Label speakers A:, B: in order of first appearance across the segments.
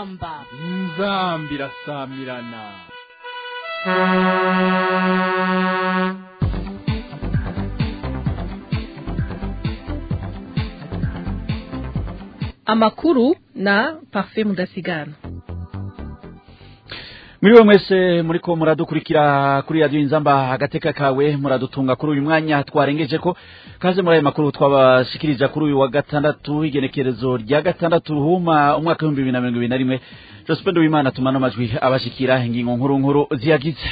A: inzamba
B: inzambi irasamirana
C: amakuru na parfait mudasigana
D: Muriwe mwese muriko muradukurikira kuri radio inzamba agateka kawe muradutunga kuri uyu mwanya twarengeje ko kaze muri aya makuru twabashikirija kuri uyu wa gatandatu igenekerezo rya gatandatu ruhuma umwaka w'ibihumbi bibiri na mirongo ibiri na rimwe Jospin Wimana tumana amajwi abashikira ingingo nkuru nkuru ziyagize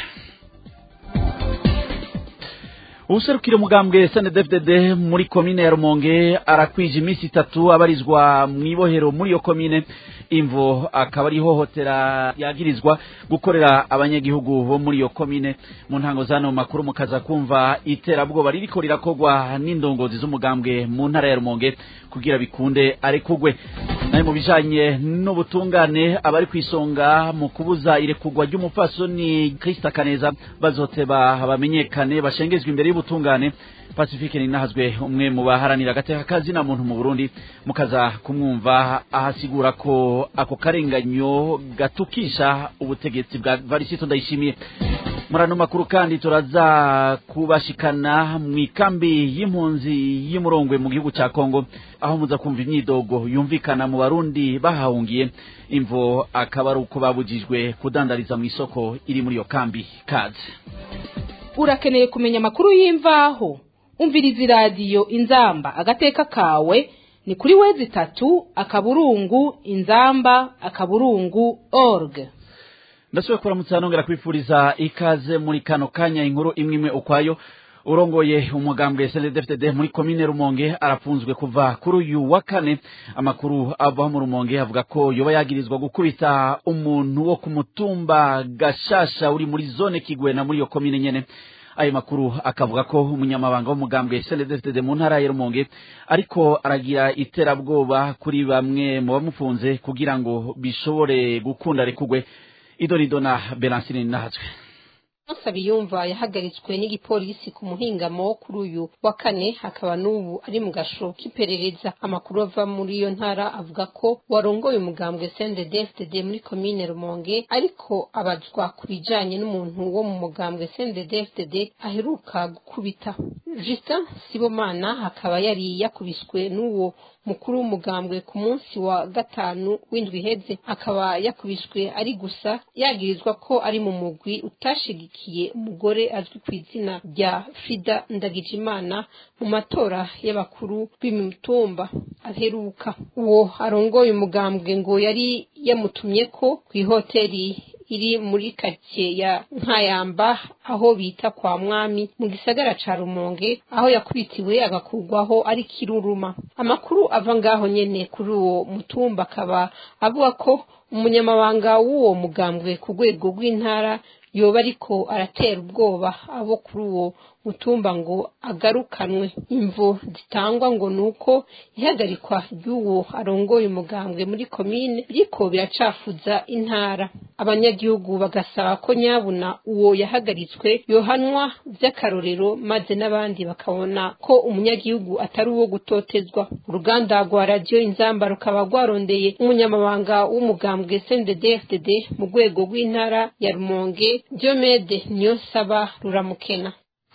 D: ubuserukiro mugambwe SNDFDD muri komine ya Rumonge arakwije iminsi itatu abarizwa mwibohero muri iyo komine imvo akaba ari hohotera yagirizwa gukorera abanyagihugu bo muri iyo komine mu ntango zano makuru mukaza kumva iterabwoba ririko rirakogwa n'indongozi z'umugambwe mu ntara ya Rumonge kugira bikunde arekugwe nayo mu bijanye n'ubutungane abari kwisonga mu kubuza irekugwa ry'umupfasoni Krista Kaneza bazoteba bamenyekane bashengezwe imbere y'ubutungane Pacifique ninahazwe umwe mu baharanira agateka kazi na muntu mu Burundi mukaza kumwumva ahasigura ko ako karenganyo gatukisha ubutegetsi bwa Varisito ndayishimiye murano makuru kandi turaza kubashikana mu ikambi y'impunzi y'umurongwe mu gihugu cya Kongo aho muza kumva imyidogo yumvikana mu barundi bahahungiye imvo akaba ari uko babujijwe kudandariza mu isoko iri muri iyo kambi kaze
A: urakeneye kumenya amakuru y'imvaho umviriza iradiyo inzamba agateka kawe ni kuri wezi itatu akaburungu inzamba akaburungu org
D: ndasubiye kuramutsa nongera kwifuriza ikaze muri kano kanya inkuru imwe imwe ukwayo urongoye umugambwe SNDFDD muri komine Rumonge arafunzwe kuva kuri uyu wa kane amakuru ava mu Rumonge avuga ko yoba yagirizwa gukubita umuntu wo ku mutumba Gashasha uri muri zone Kigwena muri iyo komine nyene ayo makuru akavuga ko umunyamabanga w'umugambwe SNDFDD mu ntara ya Rumonge ariko aragira iterabwoba kuri bamwe mu bamufunze kugira ngo bishobore gukunda rekugwe idonidona Belancine nahazwe
E: Nsabiyumva yahagaritswe n'igipolisi ku muhingamo kuri uyu wa kane hakaba n'ubu ari mu gasho k'iperereza amakuru ava muri iyo ntara avuga ko warongoye umugambwe CNDD-FDD muri komine Rumonge ariko abazwa ku bijanye n'umuntu wo mu mugambwe CNDD-FDD aheruka gukubita Justin Sibomana akaba yari yakubiswe n'uwo mukuru w'umugambwe ku munsi wa gatanu w'indwi iheze akaba yakubiswe ari gusa yagirizwa ko ari mu mugwi utashigikiye umugore azwi ku izina rya Frida Ndagijimana mu matora y'abakuru b'imitumba aheruka uwo arongoye umugambwe ngo yari yamutumye ko ku ihoteli iri muri karitsiye ya nkayamba aho bita kwa mwami mu gisagara ca rumonge aho yakubitiwe agakurwaho ari kiruruma amakuru ava ngaho nyene kuri uwo mutumba akaba avuga ko umunyamabanga w'uwo mugambwe ku rwego rw'intara yoba ariko aratera ubwoba abo kuri uwo mutumba ngo agarukanwe imvo zitangwa ngo nuko ihagarikwa ry'uwo arongoye umugambwe muri komine biriko biracafuza intara abanyagihugu bagasaba ko nyabuna uwo yahagaritswe yohanwa vy'akarorero maze n'abandi bakabona ko umunyagihugu atari uwo gutotezwa uruganda rwa radiyo inzamba rukaba rwarondeye umunyamabanga w'umugambwe CNDD-FDD mu rwego rw'intara ya Rumonge Diomede Niyonsaba ruramukena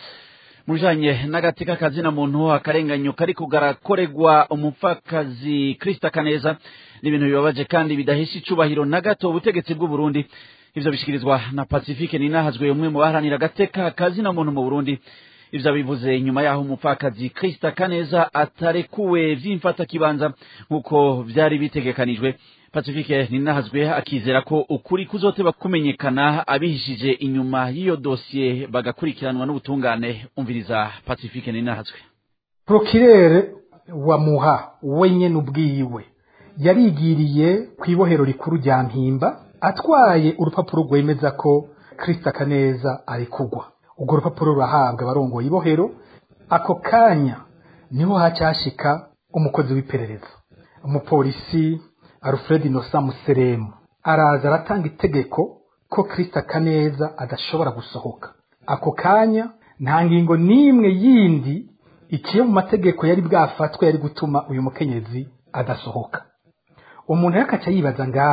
D: mujanye n'agateka kazina muntu akarenganyo kari kugarakoregwa umupfakazi Krista Kaneza n'ibintu bibabaje kandi bidahisha icubahiro na gato ubutegetsi bw'u Burundi ivyo bishikirizwa na Pacifique ninahazwe umwe mu baharanira agateka kazina muntu mu Burundi ivyo bivuze nyuma yaho umupfakazi Krista Kaneza atarekuwe vy'imfata kibanza nkuko vyari bitegekanijwe Pacifique ninahazwe akizera ko ukuri kuzoteba kumenyekana abihishije inyuma y'iyo dosiye bagakurikiranwa n'ubutungane umviriza Pacifique ninahazwe
F: Prokirere wa muha wenyene ubwiwe yarigiriye ku ibohero rikuru rya mpimba atwaye urupapuro rwemeza ko Krista Kaneza ari kugwa urwo rupapuro rurahabwa abarongoye ibohero ako kanya niho hacashika umukozi w'iperereza umupolisi Alfred Innocent Museremu araza aratanga itegeko ko Krista Kaneza adashobora gusohoka ako kanya nta ngingo n'imwe yindi ikiyo mu mategeko yari bwafatwe yari gutuma uyu mukenyezi adasohoka umuntu yakaca yibaza ngaha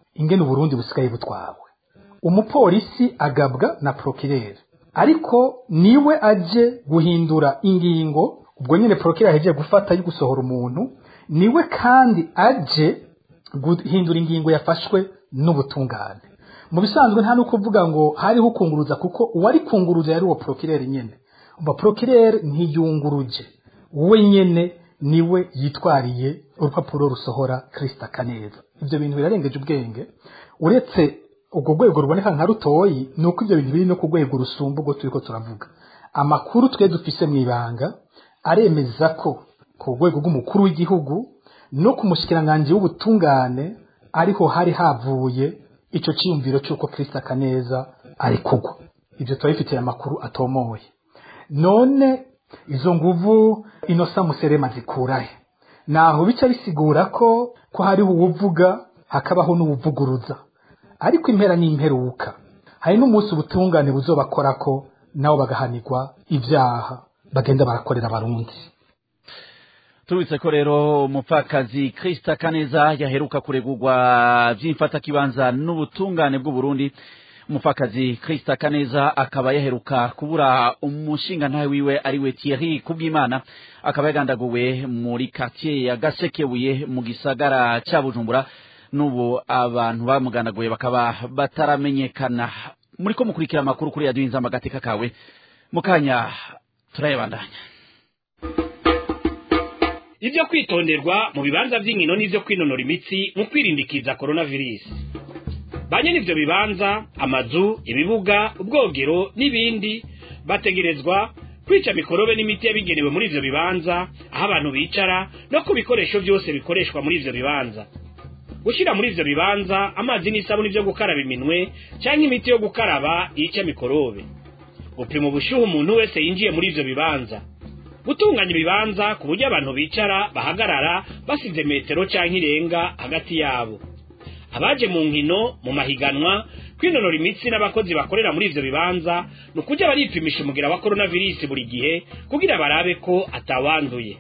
F: ingene uburundi busigaye butwawe umupolisi agabwa na prokireri ariko niwe aje guhindura ingingo ubwo nyine prokireri ahejeje gufata yo gusohora umuntu niwe kandi aje guhindura ingingo yafashwe n'ubutungane mu bisanzwe nta no kuvuga ngo hariho ukunguruza kuko uwari kunguruza yari uwo prokireri nyene umva prokireri ntiyunguruje we nyene niwe yitwariye urupapuro rusohora Krista Kaneza ibyo bintu birarengeje ubwenge uretse ubwo rwego ruboneka nka rutoyi ni uko ibyo bintu biri no ku rwego rusumba ubwo turiko turavuga amakuru twe dufise mu ibanga aremeza ko ku rwego rw'umukuru w'igihugu no ku mushikiranganji w'ubutungane ariho hari havuye ico ciyumviro c'uko Krista Kaneza ari kugwa ibyo turabifitiye amakuru atomoye none izo nguvu inosa muserema zikurahe naho bica bisigura ko ko hariho uwuvuga hakabaho n'uwuvuguruza ariko impera n'imperuka hari n'umunsi ubutungane buzobakorako nabo bagahanirwa ibyaha bagenda barakorera abarundi
D: turubitse ko rero umupfakazi Krista Kaneza yaheruka kuregurwa vy'imfatakibanza n'ubutungane bw'u Burundi umupfakazi Krista Kaneza akaba yaheruka kubura umushinga ntawe wiwe ariwe Thierry Kubwimana akaba yagandaguwe muri quartier ya Gasekebuye mu gisagara ca Bujumbura n'ubu abantu bamugandaguye bakaba bataramenyekana muriko mukurikira amakuru kuri radio inzamba gateka kawe mukanya turayabandanya
G: ibyo kwitonderwa mu bibanza by'inkino n'ibyo kwinonora imitsi mu kwirindikiza coronavirus banye n'ibyo bibanza amazu ibibuga ubwogero n'ibindi bategerezwa kwica mikorobe n'imiti yabigenewe muri ivyo bibanza aho abantu bicara no ku bikoresho byose bikoreshwa muri ivyo bibanza gushyira muri ivyo bibanza amazi n'isabuni byo gukaraba iminwe cyangwa imiti yo gukaraba yica mikorobe gupima ubushyuhe umuntu wese yinjiye muri ivyo bibanza gutunganya ibibanza ku buryo abantu bicara bahagarara basize metero cyangwa irenga hagati yabo abaje mu nkino mu mahiganwa kwinonora imitsi n'abakozi bakorera muri ivyo bibanza ni ukujya baripimisha umugira wa coronavirus buri gihe kugira barabe ko atawanduye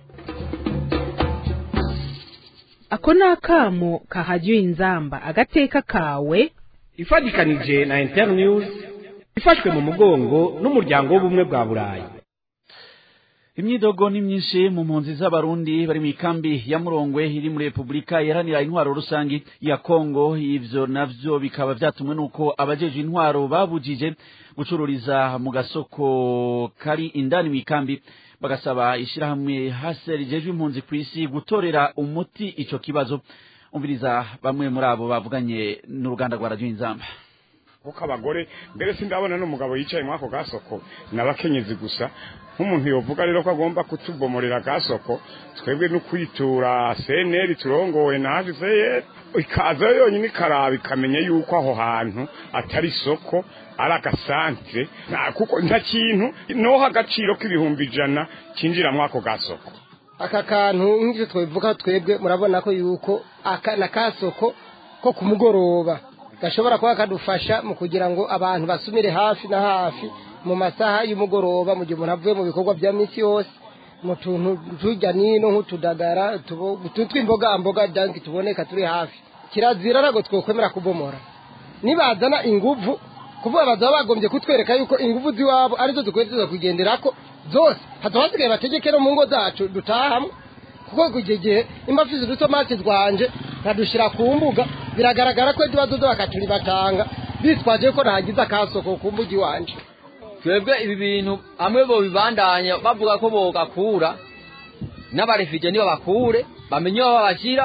A: ako ni akamo kahajya inzamba agateka kawe
G: ifatikanije na internews ifashwe mu mugongo n'umuryango w'ubumwe bwa burayi
D: imyidogo ni myinshi mu mpunzi z'abarundi bari mu ikambi ya murongwe iri muri repubulika iharanira intwaro rusangi ya kongo ivyo navyo bikaba vyatumwe n'uko abajeje intwaro babujije gucururiza mu gasoko kari indani mu ikambi bagasaba ishirahamwe hase rijejwe impunzi ku isi gutorera umuti ico kibazo umviriza bamwe muri abo bavuganye n'uruganda rwa radio inzamba
H: kuko abagore mbere sindabona n'umugabo yicaye muri ako gasoko n'abakenyezi gusa nk'umuntu yovuga rero ko agomba kutubomorera gasoko twebwe no kwitura seneri turongowe na hsr ikaza yonyine ikaraba ikamenya yuko aho hantu atari isoko ari agasantere kuko nta kintu noho agaciro k'ibihumbi ijana kinjira muri ako gasoko
I: aka kantu nk'icyo twabivuga twebwe murabona ko yuko aka na kasoko ko ku mugoroba gashobora kuba kadufasha mu kugira ngo abantu basumire hafi na hafi mu masaha y'umugoroba mu gihe umuntu avuye mu bikorwa bya minsi yose mu tuntu tujya nino nk'utudagara tw'imboga mboga danki tuboneka turi hafi kirazira ntabwo twokwemera kubomora nibazana inguvu kuvuga bazaba bagombye kutwereka yuko inguvu z'iwabo arizo dukwiye tuza kugendera ko zose hataba hasigaye bategeke no mu ngo zacu dutahamo kuko ku gihe imbafizi udutomati twanje nkadushyira ku mbuga biragaragara ko tuba dudo bakaturi batanga bitwaje ko nahagize akasoko ku mbuga iwanje
J: twebwe ibi bintu hamwe bo bibandanya bavuga ko bogakura n'abarefije nibo bakure bamenye aho babashyira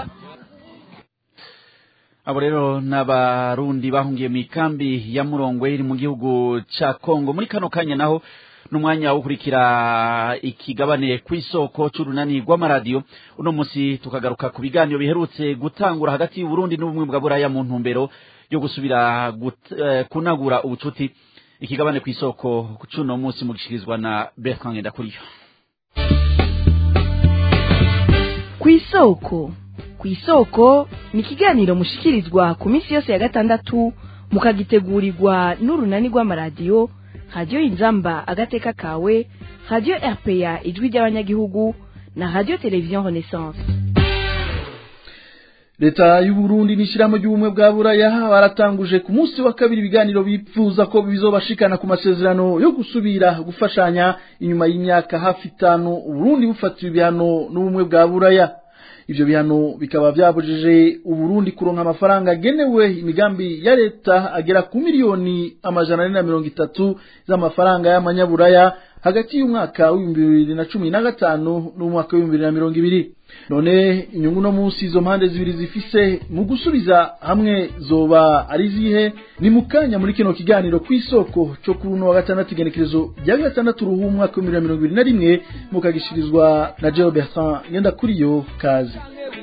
D: abo rero n'abarundi bahungiye mu ikambi ya murongwe iri mu gihugu ca kongo muri kano kanya naho n'umwanya wo gukurikira ikigabane ku isoko c'urunani rw'amaradiyo uno musi tukagaruka ku biganiro biherutse gutangura hagati y'uburundi n'ubumwe bwa buraya mu ntumbero yo gusubira uh, kunagura ubucuti ikigabane ku isoko c'uno musi mugishikirizwa na bertrand ngendakuriyo
C: ku isoko ku isoko ni ikiganiro mushikirizwa ku minsi yose ya gatandatu mukagitegurirwa n'urunani rw'amaradiyo radiyo inzamba agateka kawe radiyo rpa ijwi ry'abanyagihugu na radiyo televiziyo renaissance
K: leta y'uburundi n'ishyirahamwe ry'ubumwe bwa buraya baratanguje ku munsi wa kabiri ibiganiro bipfuza ko bizobashikana ku masezerano yo gusubira gufashanya inyuma y'imyaka hafi itanu uburundi bufatiwe ibihano n'ubumwe bwa buraya ivyo bihano bikaba vyabujije uburundi kuronka amafaranga agenewe imigambi ya leta agera ku miliyoni amajana ane na mirongo itatu z'amafaranga y'amanyaburaya hagati y'umwaka w'ibihumbi bibiri na cumi na gatanu n'umwaka w'ibihumbi bibiri na mirongo ibiri none inyungu no munsi izo mpande zibiri zifise mu gusubiza hamwe zoba ari zihe ni mu kanya muri kino kiganiro ku isoko cyo kuri uno wa gatandatu igenekerezo rya gatandatu ruhu umwaka w'ibihumbi bibiri na mirongo ibiri na rimwe mukagishirizwa na Joe Bertrand Ngendakuriyo kazi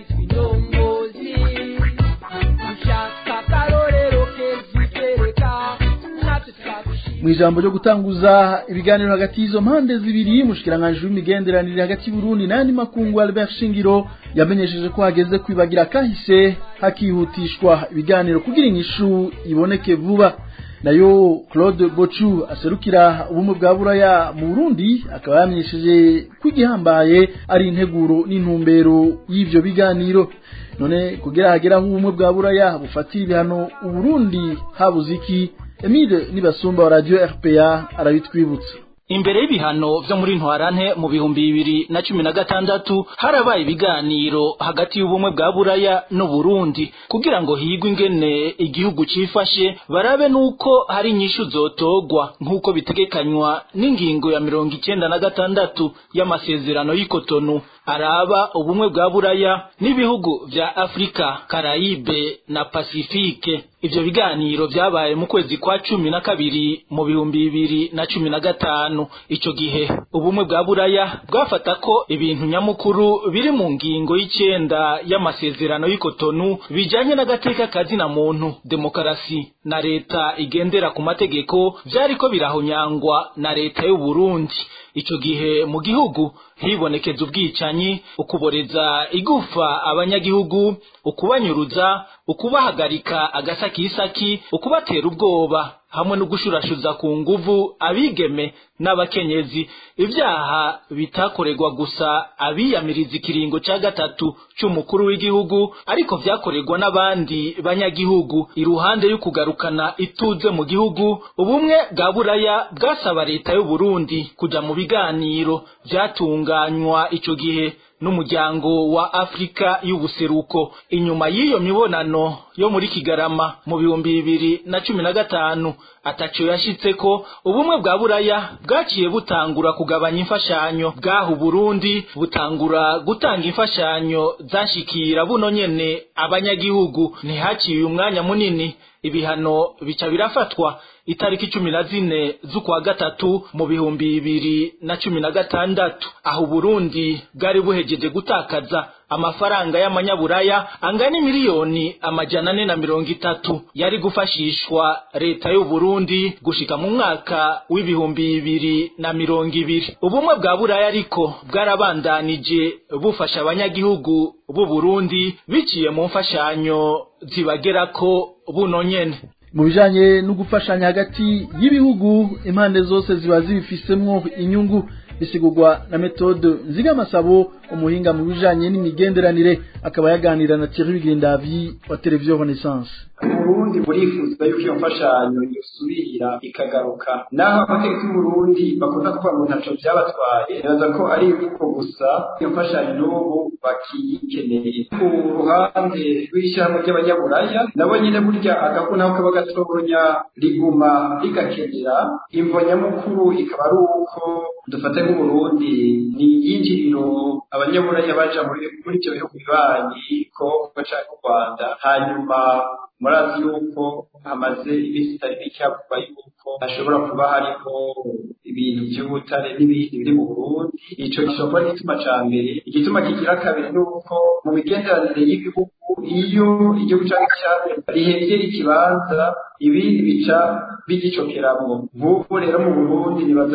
K: mu ijambo ryo gutanguza ibiganiro hagati y'izo mpande zibiri mushikiranganje w'imigenderanire hagati y'Uburundi n'andi makungu Albert Shingiro yamenyesheje ko hageze kwibagira kahise hakihutishwa ibiganiro kugira inyishu iboneke vuba nayo Claude Bochu aserukira ubumwe bwa buraya mu Burundi akaba yamenyesheje ko igihambaye ari integuro n'intumbero y'ivyo biganiro none kugira hageraho ubumwe bwa buraya bufatira ibihano Uburundi habuze iki Emile Nibasumba wa Radio RPA arabitwibutsa
L: imbere y'ibihano vyo muri ntwarante mu bihumbi bibiri na cumi na gatandatu harabaye ibiganiro hagati y'ubumwe bwa buraya n'uburundi kugira ngo higwe ingene igihugu cifashe barabe nuko hari inyishu zotogwa nk'uko bitegekanywa n'ingingo ya mirongo icenda na gatandatu y'amasezerano y'ikotonu araba ubumwe bwa buraya n'ibihugu vya afurika karayibe na pasifike ivyo biganiro vyabaye mu kwezi kwa cumi na kabiri mu bihumbi bibiri na cumi na gatanu ico gihe ubumwe bwa buraya bwafata ko ibintu nyamukuru biri mu ngingo y'icenda y'amasezerano y'ikotonu bijanye n'agateka kazina muntu demokarasi na leta igendera ku mategeko vyariko birahonyangwa na leta y'uburundi ico gihe mu gihugu hibonekeza ubwicanyi ukuboreza igufa abanyagihugu ukubanyuruza ukubahagarika agasakisaki ukubatera ubwoba hamwe no gushurashuza ku nguvu abigeme n'abakenyezi ivyaha bitakorerwa gusa abiyamiriza ikiringo ca gatatu c'umukuru w'igihugu ariko vyakorerwa n'abandi banyagihugu iruhande y'ukugarukana ituze mu gihugu ubumwe bwa buraya bwasaba leta y'u Burundi kuja mu biganiro vyatunganywa ico gihe n'umuryango wa Afrika y'ubuseruko inyuma y'iyo mibonano yo muri Kigarama mu bihumbi bibiri na cumi na gatanu ataco yashitseko ubumwe bwa buraya bwaciye butangura kugabanya imfashanyo bwaho Burundi butangura gutanga imfashanyo zashikira buno nyene abanyagihugu ntihaciye umwanya munini ibihano bica birafatwa itariki cumi na zine z'ukwa gatatu mu bihumbi bibiri na cumi na gatandatu aho Burundi bwari buhejeje gutakaza amafaranga y'amanyaburaya angana miliyoni amajana ane na mirongo itatu yari gufashishwa leta y'u Burundi gushika mu mwaka w'ibihumbi bibiri na mirongo ibiri ubumwe bwa buraya ariko bwarabandanije bufasha abanyagihugu b'u Burundi biciye mu mfashanyo zibagerako buno nyene
K: mu bijanye no gufashanya hagati y'ibihugu impande zose ziba zibifisemwo inyungu bisigurwa na metode nzigamasabo umuhinga mu bijanye n'imigenderanire akaba yaganira na Thierry Bigendavi wa televiziyo Renaissance
M: Burundi burifuza yuko iyo mfashanyo yosubira ikagaruka naho abategetsi b'Uburundi bakunda kuvuga ngo ntaco vyabatwaye nibaza ko ari imvugo gusa iyo mfashanyo n'ubu bakiyikeneye ku ruhande rw'ishyirahamwe ry'abanyaburaya nabo nyine burya agafu naho kaba gatonya riguma rigakenera imvo nyamukuru ikaba ari uko dufate nk'uburundi ni iyinjiriro abanyaburaya baja muri ivyo bihugu bibanyi kongo canke u rwanda hanyuma murazi yuko hamaze iminsi itari mike havugwa yuko hashobora kuba hariho ibintu by'ubutare n'ibindi biri mu burundi ico gishobora kuba igituma ca mbere igituma kigira kabiri ni uko mu migenderanire y'ibihugu iyo igihugu canke cyambere rihengera ikibanza ibindi bica bigicokeramwo nk'ubu rero mu burundi nibaza yuko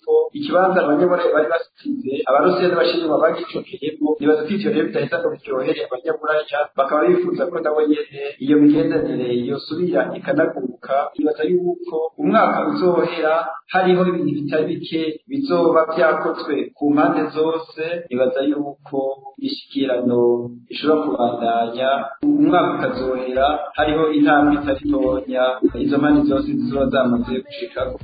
M: yuko ikibanza abanyaburayi bari basize abarusiyani bashinjwa bagicokeyemo nibaza ko ivyo rero bidaheza ngo biryohere abanyaburaya bakaba bifuza ko nabo nyene iyo migenderanire yosubira ikanaguruka nibaza yuko umwaka uzohera hariho ibintu bitari bike bizoba vyakozwe ku mpande zose nibaza yuko ishikirano ishobora kubandanya umwaka ukazohera hariho intambwe itari ntonya izo mpande zose zizoba zamaze gushikako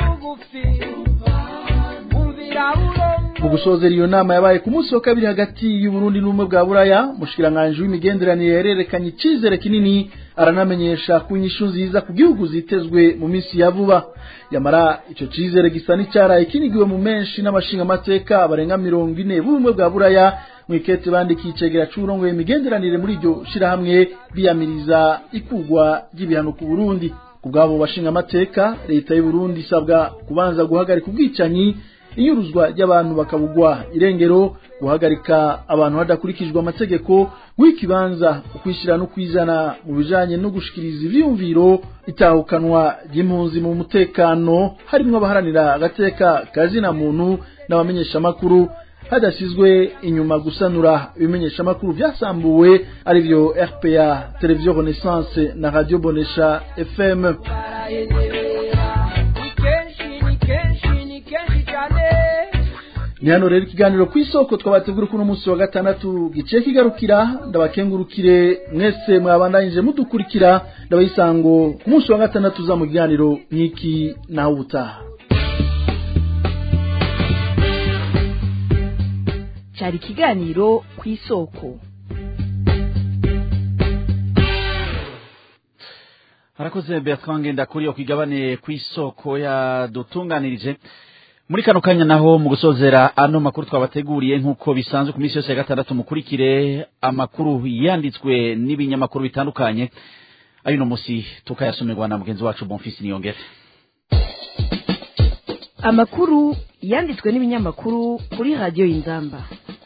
K: mu gusozera iyo nama yabaye ku munsi wa kabiri hagati y'uburundi n'ubumwe bwa buraya mushikiranganje w'imigenderanire yarerekanye icizere kinini aranamenyesha ku inyishu nziza ku gihugu zitezwe mu minsi ya vuba yamara ico cizere gisa n'icyaraye kinigiwe mu menshi n'amashingamateka barenga mirongo ine b'ubumwe bwa buraya mwikete bandikiye icegera c'uburongoye imigenderanire muri iryo shirahamwe biyamiriza ikugwa ry'ibihano ku burundi ku bwabo bashingamateka leta y'uburundi isabwa kubanza guhagarika ubwicanyi inyuruzwa ry'abantu bakabugwa irengero guhagarika abantu hadakurikijwe amategeko w'ikibanza ukwishyira no kwizana mu bijanye no gushikiriza ivyiyumviro itahukanwa ry'impunzi mu mutekano harimwo abaharanira agateka kazina muntu n'abamenyeshamakuru hadasizwe inyuma gusanura ibimenyeshamakuru vyasambuwe arivyo rpa televiziyo renaissance na radio bonesha fm ni hano rero ikiganiro ku isoko twabategura kuno munsi wa gatandatu giciye kigarukira ndabakengurukire mwese mwabandanyije mudukurikira ndabayisango ku munsi wa gatandatu za mu kiganiro nk'iki naho ubutaha
C: cyari ikiganiro ku isoko
D: harakoze bertrand ngendakuriyo ku igabane ku isoko yadutunganirije muri kano kanya naho mu gusozera ano makuru twabateguriye nk'uko bisanzwe ku minsi yose ya gatandatu mukurikire amakuru yanditswe n'ibinyamakuru bitandukanye ayo uno munsi tukayasomerwa na mugenzi wacu bonfisi niyongere
C: amakuru yanditswe n'ibinyamakuru kuri radiyo y'inzamba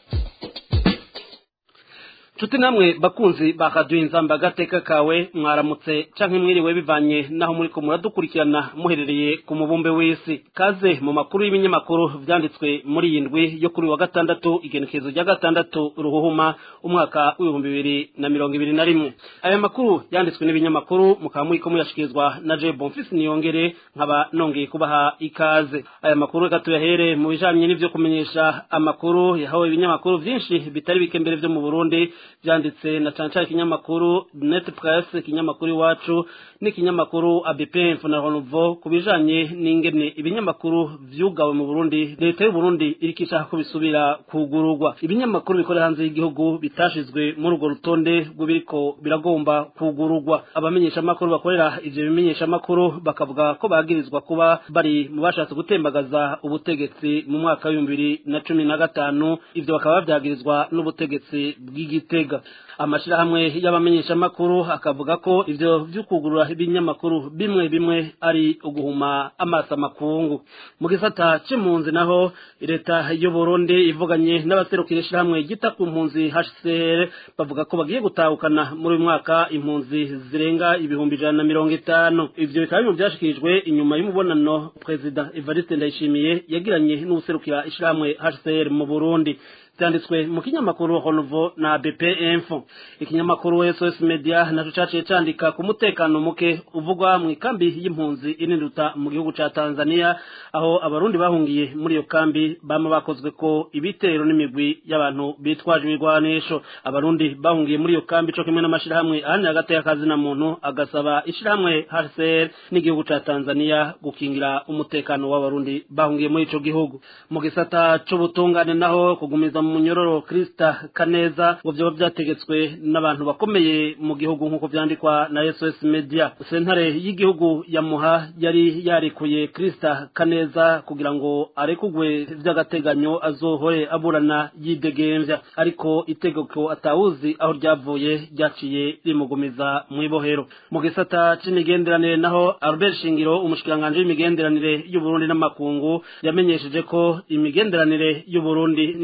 N: nshuti namwe bakunzi ba radiyo inzamba agateka kawe mwaramutse canke mwiriwe bivanye naho muri ko muradukurikirana muherereye ku mubumbe w'isi kaze mu makuru y'ibinyamakuru vyanditswe muri iyi ndwi yo kuri wa gatandatu igenekerezo rya gatandatu ruhuhuma umwaka w'ibihumbi bibiri na mirongo ibiri na rimwe aya makuru yanditswe n'ibinyamakuru mukaba muriko muyashikirizwa na je bonfisi niyongere nkaba nongeye kubaha ikaze aya makuru reka tuyahere mu bijanye n'ivyo kumenyesha amakuru yahawe ibinyamakuru vyinshi bitari bike mbere vyo mu burundi byanditse na cyane cyane ikinyamakuru net press ikinyamakuru iwacu n'ikinyamakuru abp na renouveau ku bijanye n'ingene ibinyamakuru vyugawe mu burundi leta y'u burundi iriko ishaka ko bisubira kugururwa ibinyamakuru bikorera hanze y'igihugu bitashizwe muri urwo rutonde rw'ibiriko biragomba kugururwa abamenyeshamakuru bakorera ivyo bimenyeshamakuru bakavuga ko bagirizwa kuba bari mu bashatse gutembagaza ubutegetsi mu mwaka w'ibihumbi bibiri na cumi na gatanu ivyo bakaba bavyagirizwa n'ubutegetsi bw'igitega amashirahamwe y'abamenyeshamakuru akavuga ko ivyo vy'ukugurura ibinyamakuru bimwe bimwe ari uguhuma amaso amakungu mu gisata c'impunzi naho leta y'u Burundi ivuganye n'abaserukira ishirahamwe gita ku mpunzi HCR bavuga ko bagiye gutahukana muri uyu mwaka impunzi zirenga ibihumbi ijana na mirongo itanu ivyo bikaba bimwe vyashikirijwe inyuma y'umubonano perezida Evariste Ndayishimiye yagiranye n'ubuserukira ishirahamwe HCR mu Burundi byanditswe mu kinyamakuru Honovo na BP Info ikinyamakuru SOS Media naco caciye candika ku mutekano muke uvugwa mu ikambi y'impunzi ininduta mu gihugu ca Tanzania aho abarundi bahungiye muri iyo kambi bama bakozwe ko ibitero n'imigwi y'abantu bitwaje ibigwanisho abarundi bahungiye muri iyo kambi co kimwe n'amashirahamwe ahandi hagati y'akazi na muntu agasaba ishirahamwe HCR n'igihugu ca Tanzania gukingira umutekano w'abarundi bahungiye muri ico gihugu mu gisata c'ubutungane naho kugumiza mu munyororo Krista Kaneza ngo vyoba vyategetswe n'abantu bakomeye mu gihugu nk'uko vyandikwa na SOS Media sentare y'igihugu ya Muha yari yarikuye Krista Kaneza kugira ngo arekugwe vy'agateganyo azohore aburana yidegemvya ariko itegeko atawuzi aho ryavuye ryaciye rimugumiza mw'ibohero mu gisata c'imigenderanire naho Albert Shingiro umushikiranganje w'imigenderanire y'u Burundi n'amakungu yamenyesheje ko imigenderanire y'u Burundi n'ishirahamwe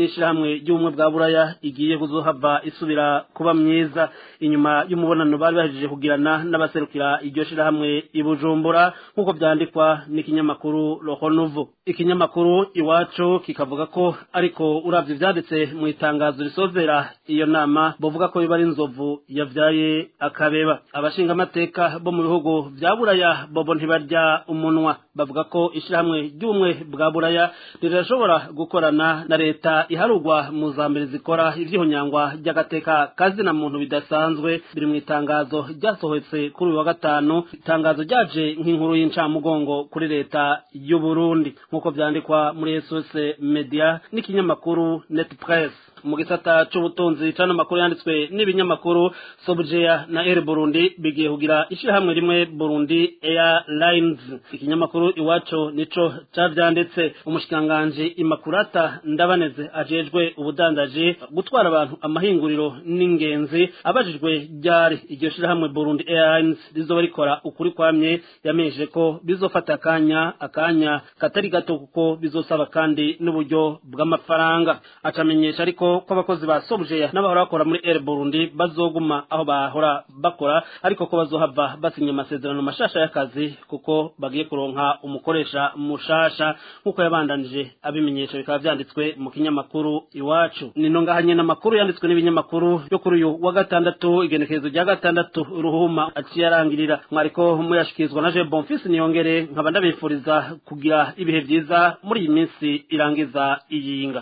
N: ishirahamwe ry'ubumwe bwa buraya igiye kuzohava isubira kuba myiza inyuma y'umubonano bari bahejeje kugirana n'abaserukira iryo shirahamwe i bujumbura nk'uko vyandikwa n'ikinyamakuru roho nouveau ikinyamakuru iwacu kikavuga ko ariko uravye ivyanditse mu itangazo risozera iyo nama bovuga ko biba ari inzovu yavyaye akabeba abashingamateka bo mu bihugu vya buraya bobo ntibarya umunwa bavuga ko ishirahamwe ry'ubumwe bwa buraya rirashobora gukorana na leta iharugwa mu za mbere zikora ivyihonyangwa ry'agateka kazina muntu bidasanzwe biri mu itangazo ryasohotse kuri uyu wa gatanu itangazo ryaje nk'inkuru y'incamugongo kuri leta y'u Burundi nk'uko vyandikwa muri SOS Media n'ikinyamakuru Net Press mu gisata c'ubutunzi cano makuru yanditswe n'ibinyamakuru Sobjeya na Air Burundi bigiye kugira ishirahamwe rimwe Burundi Airlines ikinyamakuru iwaco nico cavyanditse umushikanganje Imakurata Ndabaneze ajejwe ubudandaji gutwara abantu amahinguriro n'ingenzi abajijwe ryari iryo shirahamwe Burundi Airlines rizoba rikora ukuri kwamye yamenyesheje ko bizofata akanya akanya katari gato kuko bizosaba kandi n'uburyo bw'amafaranga acamenyesha ariko ko abakozi ba Sobjeya n'abahora bakora muri Air Burundi bazoguma aho bahora bakora ariko ko bazohava basinya amasezerano mashasha y'akazi kuko bagiye kuronka umukoresha mushasha nk'uko yabandanije abimenyesha bikaba vyanditswe mu kinyamakuru iwacu nino ngahanye n'amakuru yanditswe n'ibinyamakuru yo kuri uyu wa gatandatu igenekerezo rya gatandatu ruhuma aciye arangirira mwariko muyashikirizwa na Je Bonfils niyongere nkaba ndabifuriza kugira ibihe vyiza muri iyi minsi irangiza iyinga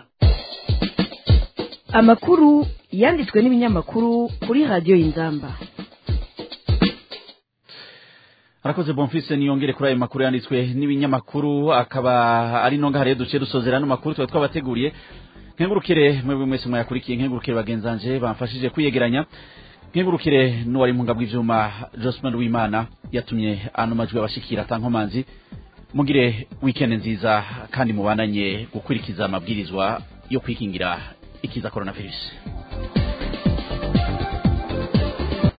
C: amakuru yanditswe n'ibinyamakuru kuri radiyo y'inzamba
D: arakoze bonfise niyongere kuri ayo makuru yanditswe n'ibinyamakuru akaba ari nonga hariyo duce dusozera no makuru tuba twabateguriye nkengurukire mwebwe mwese mwayakurikiye nkengurukire bagenzanje bamfashije kwiyegeranya nkengurukire n'uwari mu ngabwe ivyuma Josman Wimana yatumye ano majwi abashikira tankomanzi mugire weekend nziza kandi mubananye gukurikiza amabwirizwa yo kwikingira ikiza coronavirus